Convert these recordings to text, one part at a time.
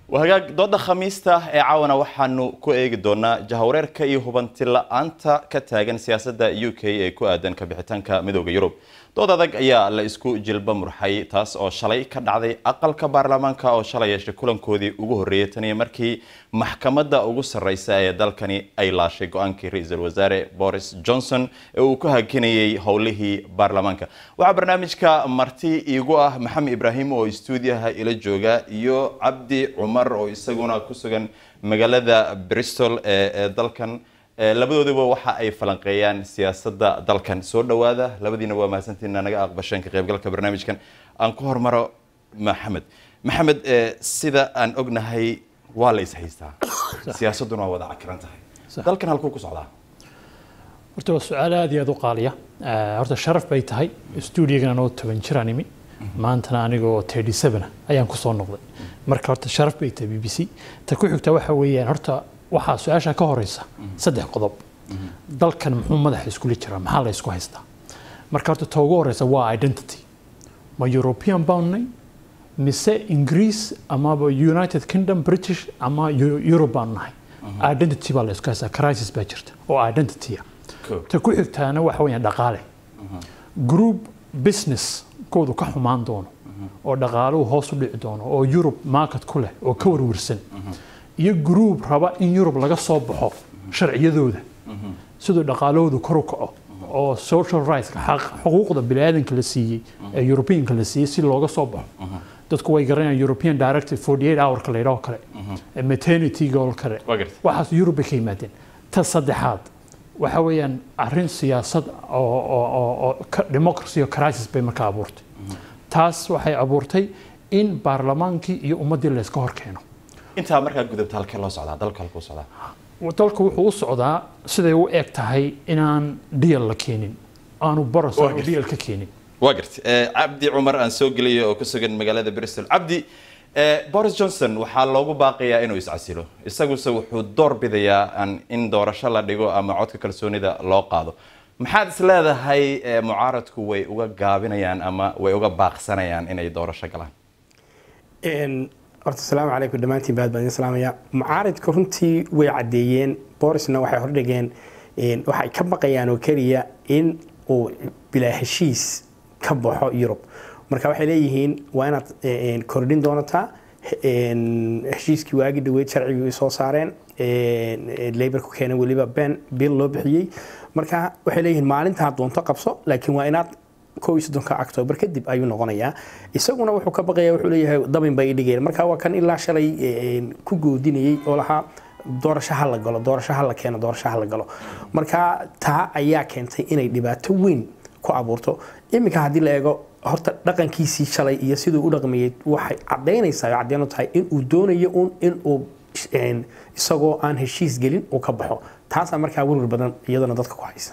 hagaag dooda khamiista ee caawana waxaanu ku eegi doonaa jahawareerka iyo hubanti la-aanta ka taagan siyaasadda u k ee ku aadan kabixitaanka midooda yurub dood adag ayaa la isku jilba murxay taas oo shalay ka dhacday aqalka baarlamaanka oo shalay yeeshay kulankoodii ugu horreeyay taniyo markii maxkamadda ugu sarreysa ee dalkani ay laashay go-aankii ra-iisul wasaare boris johnson ee uu ku hakinayay howlihii baarlamaanka waxaa barnaamijka marti iigu ah maxamed ibraahim oo stuudiyaha ila jooga iyo cabdi cumar oo isaguna ku sugan magaalada bristol ee dalkan labadooduba waxa ay falanqeeyaan siyaasadda dalkan soo dhowaada labadiina waa mahadsantiina naga aqbasheen ka qaybgalka barnaamijkan aan ku hormaro maxamed maxamed sida aan ognahay waa la is haystaa siyaasadduna waa wada cakiran tahay dalkan halkuu ku socdaa horta waa su-aal aad iyo aad u qaaliya horta sharaf bay tahay stuudiyagan anoo toban jiraan imi maantana anigoo thirty seven ayaan kusoo noqday marka horta sharaf bay tahay b b c ta ku xigta waxa weeyaan horta waxaa su-aasha ka horeysa saddex qodob dalkan muxuu madaxa iskula jiraa maxaa la isku haystaa marka horta ta ugu horeysa waa identity ma european baannay mise ingiriis amaba united kingdom british ama europe baan nahay identity baa la isku haystaa crisis baa jirta oo identity ah ta ku xigtaana waxa weeyaan dhaqaale group business koodu ka xumaan doono oo dhaqaaluhu hoos u dhici doono oo europe market ku leh oo ka warwarsan iyo group raba in yurub laga soo baxo sharciyadooda siduu dhaqaalahoodu kor u kaco oo social rightska xuquuqda biniaadanka la siiyey ee europeanka la siiyey si looga soo baxo dadku way garanayaan european directive forty eight hourka la yidhaho kale maternityga oo kale waxaas yurub bay ka yimaadeen ta saddexaad waxa weeyaan arrin siyaasad oo democracy oo crisis bay markaa abuurtay taas waxay abuurtay in baarlamaankii iyo ummaddii la iska hor keeno intaa markaa gudubta halkee loo socdaa dalka halkuu socdaa dalku wuxuu u socdaa siday u eg tahay inaan dhiyal la keenin aanu boros aanu dhiyal ka keenin waa garta cabdi cumar aan soo geliyo oo ku sugan magaalada bristol cabdi boris johnson waxaa loogu baaqayaa inuu iscasilo isaguse wuxuu door bidayaa in doorasho la dhigo ama codka kalsoonida loo qaado maxaad is leedahay mucaaradku way uga gaabinayaan ama way uga baaqsanayaan inay doorasho galaan horta asalaamu calaykum dhammaantiin baad baan idin salaamaya mucaaridka runtii way caddeeyeen borisna waxay hordhigeen waxay ka baqayaan oo keliya in uu bilaa heshiis ka baxo yurub marka waxay leeyihiin waa inaad kordhin doonataa heshiiskii waagi dhaweyd sharcigii soo saareen laborku keenay weliba ben bill loo bixiyey marka waxay leeyihiin maalintaa doonto qabso laakiin waa inaad kow iyo soddonka octoobar kadib ayuu noqonayaa isaguna wuxuu ka baqaya wuxuu leeyahay dabin bay dhigeen marka waa kan ilaa shalay ku goodinayay oo lahaa doorasho ha la galo doorasho ha la keeno doorasho ha la galo marka taa ayaa keentay inay dhibaato weyn ku abuurto iminka haddii la eego horta dhaqankiisii shalay iyo siduu u dhaqmayay waxay cadaynaysaa oo caddeyn u tahay inuu doonayo un inuu isagoo aan heshiis gelin uu ka baxo taasaa markaa werwer badan iyadana dadka ku haysa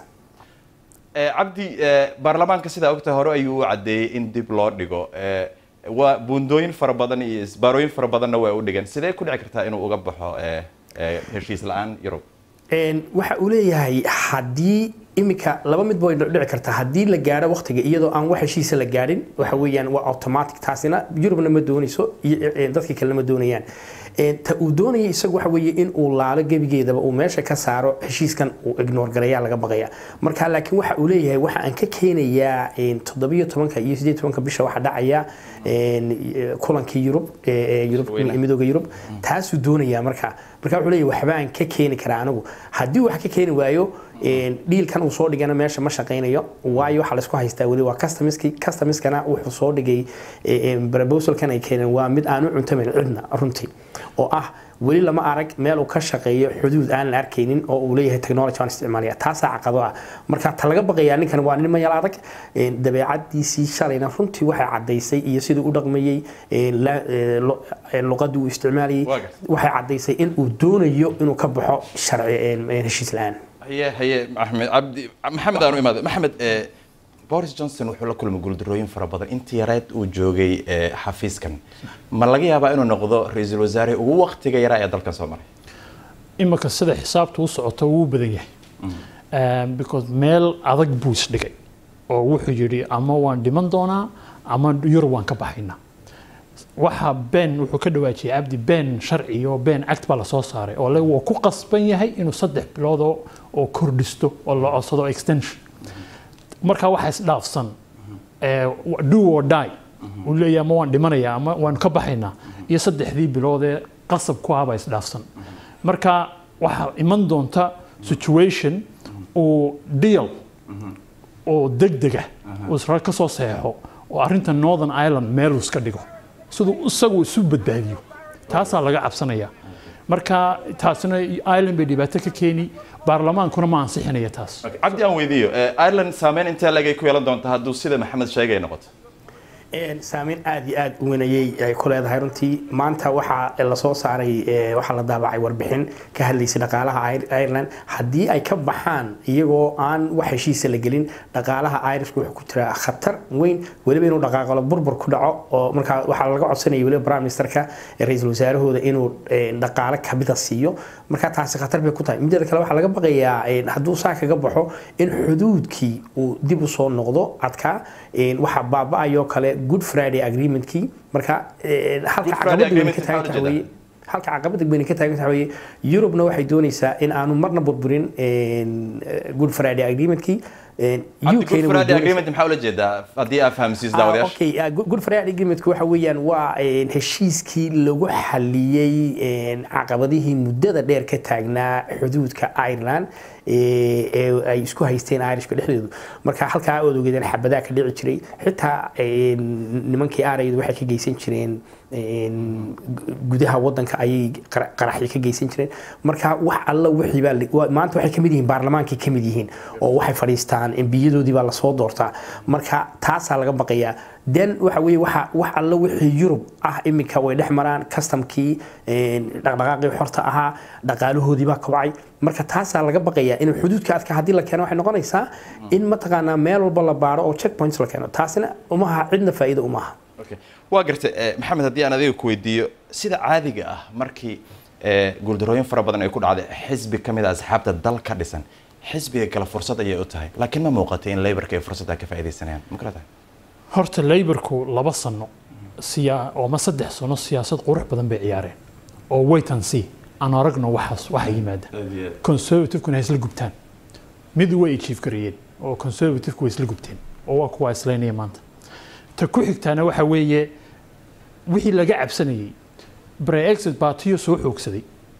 cabdi baarlamaanka sidaa ogtahay hore ayuu u caddeeyey in dib loo dhigo waa buundooyin fara badan iyo isbaarooyin fara badanna waa u dhigeen sidee ku dhici kartaa inuu uga baxo heshiis la-aan yurub waxa uu leeyahay haddii iminka laba midba way dhici kartaa haddii la gaadho waqtiga iyadoo aan wax heshiisa la gaadhin waxa weeyaan waa automatic taasina yurubna ma doonayso dadka kalena ma doonayaan ta uu doonaya isagu waxa weeye in uu laalo gebigeedaba uu meesha ka saaro heshiiskan uu ignore garayaa laga baqaya marka laakiin waxa uu leeyahay waxa aan ka keenayaa toddobiyo tobanka iyo sideed tobanka bisha waxa dhacaya kulankii yurub midooda yurub taasuu doonayaa marka marka wuxuu leeyahay waxba aan ka keeni karaa anigu haddii wax ka keeni waayo dhiilkan uu soo dhigana meesha ma shaqaynayo waayo waxaa laisku haystaa weli waa customiski customiskana wuxuu soo dhigay proposalkan ay keeneen waa mid aan u cuntamayn cidna runtii oo ah weli lama arag meel uu ka shaqeeyo xuduud aan la arkaynin oo uu leeyahay technology aan isticmaalaya taasaa caqado ah marka ta laga baqayaa ninkan waa nin mayal adag dabeecadiisii shalayna runtii waxay caddaysay iyo siduu u dhaqmayey luqadii uu isticmaalayay waxay caddaysay in uu doonayo inuu ka baxo sharci heshiis la-aan haye haye maxamed cabdi maxamed aanu imaado maxamed boris johnson wuxuu la kulmay guuldarooyin fara badan intii yareed uu joogay xafiiskan ma laga yaabaa inuu noqdo ra-iisul wasaare ugu waqtiga yaraa ee dalkan soo maray imika sida xisaabta u socoto wuu badan yahay because meel adag buu isdhigay oo wuxuu yidhi ama waan dhiman doonaa ama yurub waan ka baxaynaa waxa been wuxuu ka dhawaajiyay cabdi been sharci iyo been act baa lasoo saaray oo le wuu ku qasban yahay inuu saddex bilood oo oo kordhisto oo la codsado extension marka waxa isdhaafsan ee, do or die uu leeyahay ama waan dhimanayaa ama waan ka baxaynaa iyo saddexdii bilood ee qasab ku ahbaa isdhaafsan marka waxaa iman doonta situation uu deal oo degdega uu isra ka soo seexo oo arrinta northern ireland meel uu iska dhigo siduu isagu isu badbaadiyo taasaa laga cabsanaya marka taasina ireland bay dhibaato ka keeni baarlamaankuna ma ansixinaya taas Okay, cabdi aan weydiiyo eh, ireland saameyn intee legay ku yeelan doonta hadduu sida maxamed sheegay noqoto Een, saameyn aad iyo aad u weynayay ay ku leedahay runtii maanta waxaa lasoo saaray ee, waxaa la daabacay warbixin ka hadlaysay dhaqaalaha Ir- Ireland haddii ay ka baxaan iyagoo aan wax heshiisa la gelin dhaqaalaha Irishku wuxuu ku jiraa khatar weyn weliba inuu dhaqaaqalo burbur ku dhaco oo markaa waxaa laga codsanaya weliba prime ministerka ee ra'iisul wasaarahooda inuu een, dhaqaale kamida siiyo marka taasi khatar bay ku tahay mideeda kale waxaa laga baqayaa een, hadduu saa kaga baxo in xuduudkii uu dib u soo noqdo adkaa een, waxaa baaba'ayoo kale good friday agreementkii marka een, halka Good Friday caqabada weyne Agreement ka taagan maxaa tahay la weeye halka caqabada weyne ka taagan tahay weeye yurubna waxay doonaysaa in aanu marna burburin een, good friday agreementkii een, cabdi UK -na way good friday doonaysaa- agreement maxaa ula jeedaa haddii aad fahamsiiso Ah, daawadayaasha okay ah, Good- good friday agreementku waxa weeyaan waa een, heshiiskii lagu xaliyey een, caqabadihii muddada dheer ka taagnaa xuduudka ireland ee ee ay isku haysteen irishka dhexdoodu marka halkaa ood ogeedeen xabadaa ka dhici jiray xitaa een, nimankii araydu waxay ka geysan jireen een, gu- gudaha wadanka ayay qara- qaraxyo ka geysan jireen marka wax alla wixii baa la- waa- maanta waxay kamid yihiin baarlamaankay kamid yihiin oo waxay fadhiistaan embiyadoodii baa lasoo doortaa marka taasaa laga baqayaa den waxa weeye waxa wax alla wixii yurub ah iminka way dhex maraan customkii een, dhaqdhaqaaqii xorta ahaa dhaqaalahoodii baa kobcay marka taasaa laga baqayaa in xuduudka adka haddii la keeno waxay noqonaysaa in mataqaanaa meel walba la baaro oo checkpoints la keeno taasina umaha cidna faa'iido umaha Okay. waa gartay eh, maxamed haddii aan adiga ku weydiiyo sida caadiga ah markii eh, guuldarooyin fara badan ay ku dhacday xisbi ka mid a asxaabta dal ka dhisan xisbiga kale fursad ayay u tahay laakiin ma muuqatay in laborka ay fursadda ka faa'iidaysanayaan ma kala tahay horta laborku laba sano siyaa oo ma saddex sano siyaasad qurux badan bay ciyaareen oo wait and see aan aragno waxaas waxa yimaada conservativekuna hay isla gubtaan mid way achieve gareeyeen oo conservativku way isla gubteen oo waa kuwa islaynaya maanta ta ku xigtaana waxa weeye wixii laga cabsanayey brexit baatiyo soo xoogsaday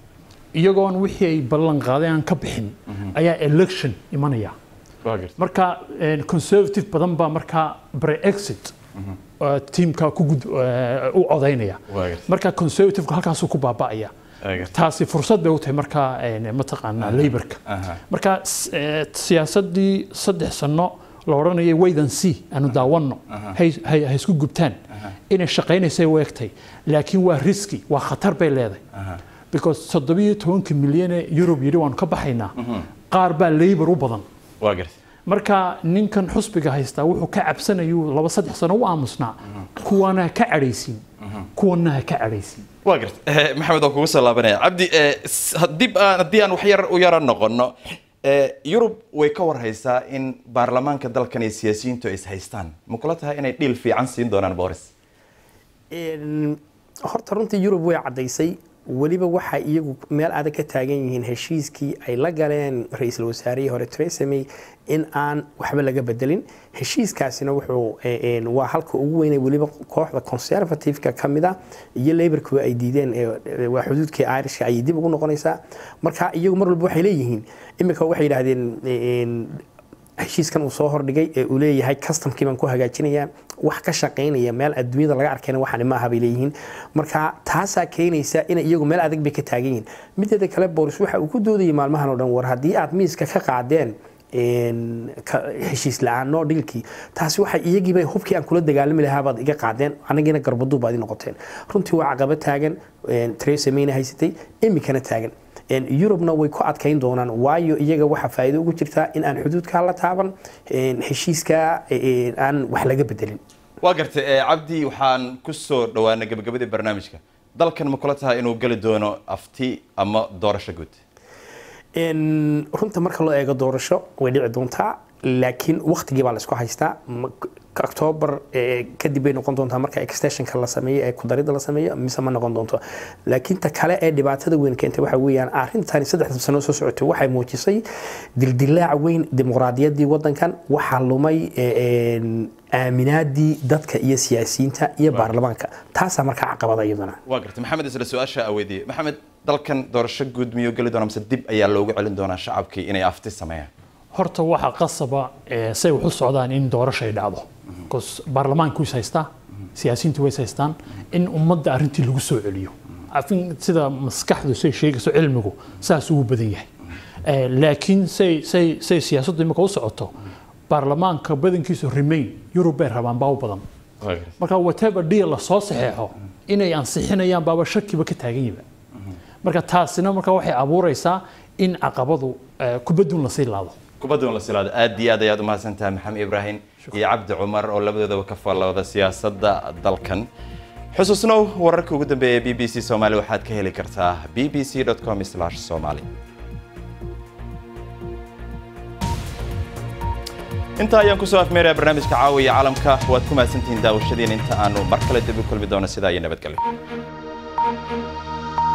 iyagoon wixii ay ballan qaadeen aan ka bixin ayaa election imanaya waa gartay marka een, conservative badan baa markaa brexit uh, tiimka ku gud uh, u codaynaya waa gartay marka conservativeka halkaasuu ku baaba'aya waa gartay taasi fursad bay u tahay markaa een, mataqaanaa laborka aha marka s- eh, siyaasadii saddex sano la odhanayay waydan c aanu daawanno hay hay- hay isku gubtaan inay shaqaynaysay u egtay laakiin waa riski waa khatar bay leedahay aha because toddobiyo tobanka milyan ee yurub yidhi waanu ka baxaynaa qaar baa labor u badan waa gartay marka ninkan xusbiga haystaa wuxuu ka cabsanayuu laba saddex sano u aamusnaa kuwana ha ka cadhaysiin kuwana ha ka cadhaysiin waa gartay Eh, maxamed waan kugu soo laabanaya cabdi eh, s- haddii aan haddii aan wax yar u yara noqono eh, yurub way ka warhaysaa in baarlamaanka dalkan iyo siyaasiyiintu ay is haystaan ma kula tahay inay dhiil fiican siin doonaan boris Een, horta runtii yurub way caddaysay weliba waxay iyagu meel adag ka taagan yihiin heshiiskii ay la galeen ra-iisul wasaarihii hore Theresa May in aan waxba laga bedelin heshiiskaasina wuxuu ee, een, waa halka ugu weynay weliba kooxda conservative-ka ka mid ah iyo laborku ay diideen ee, ee, waa xuduudkii irishka ayay dib ugu noqonaysaa marka iyagu mar walba waxay leeyihiin iminka waxay yidhaahdeen een, heshiiskan uu soo hordhigay ee uu leeyahay customkii baan ku hagaajinayaa wax ka shaqaynaya meel adduunyada laga arkayna waxani maaha bay leeyihiin marka taasaa keenaysa in iyagu meel adag bay ka taagan yihiin mideeda kale boris waxa uu ku doodayay maalmahan oo dhan war haddii aad miiska ka qaadeen een, ka- heshiis la-aan noo dhilkii taasi waxay iyagiiba hubkii aan kula dagaalami lahaa baad iga qaadeen anagiina garbaduu baad i noqoteen runtii waa caqabad taagan een, Theresa Mayna haysatay imikana taagan Een, yurubna way ku adkayn doonaan waayo iyaga waxaa faa'iido ugu jirtaa in aan xuduudka la taaban een, heshiiska een, aan wax laga bedelin waa gartay eh, cabdi waxaan ku soo dhowaanay gabagabadii barnaamijka dalkan ma kula tahay inuu geli doono afti ama doorasho guud Een, runta marka loo eego doorasho way dhici doontaa laakiin waqtigii baa la isku haystaa Ma- octoobar kadib bay noqon doontaa marka extensionka la sameeyo ee kudarida la sameeyo mise ma noqon doonto laakiin ta kale ee dhibaatada weyn keentay waxa weeyaan arrintani saddexda sano soo socotay waxay muujisay dildilaac weyn dimuqraadiyaddii wadankan waxaa lumay aaminaadii dadka iyo siyaasiyiinta iyo baarlamaanka taasaa markaa caqabada iyadana waa gartay maxamed isla su-aasha aweydiye maxamed dalkan doorasho guud miyuu geli doonaa mise dib ayaa loogu celin doonaa shacabkii inay afti sameeyaan horta waxaa qasaba say wax u socdaan in doorasho ay dhacdo bcause baarlamaanku is haystaa siyaasiyiintu way is haystaan in ummadda arrintii lagu soo celiyo afin sida maskaxdu say sheegayso cilmigu saas ugu badan yahay laakiin say say say siyaasaddu imika u socoto baarlamaanka badankiisu remain yurub bay rabaan baa u badan marka whatever deal la soo saxeexo inay ansixinayaan baaba shakiba ka taagan yiba marka taasina marka waxay abuuraysaa in caqabadu kubadun lasii laado kubadun la silaado aad iyo aad ayaad u mahadsantahay maxamed ibraahim iyo cabdi cumar oo labadoodaba ka faallooda siyaasadda dalkan xusuusnow wararka ugu dambeeya b b c soomaali waxaad ka heli kartaa b b c com somali intaa ayaan kusoo afmeeraya barnaamijka caawiya caalamka waad ku mahadsantihiin daawashadiin inta aanu mar kale dib u kulmi doono sidaa iyo nabadgelyo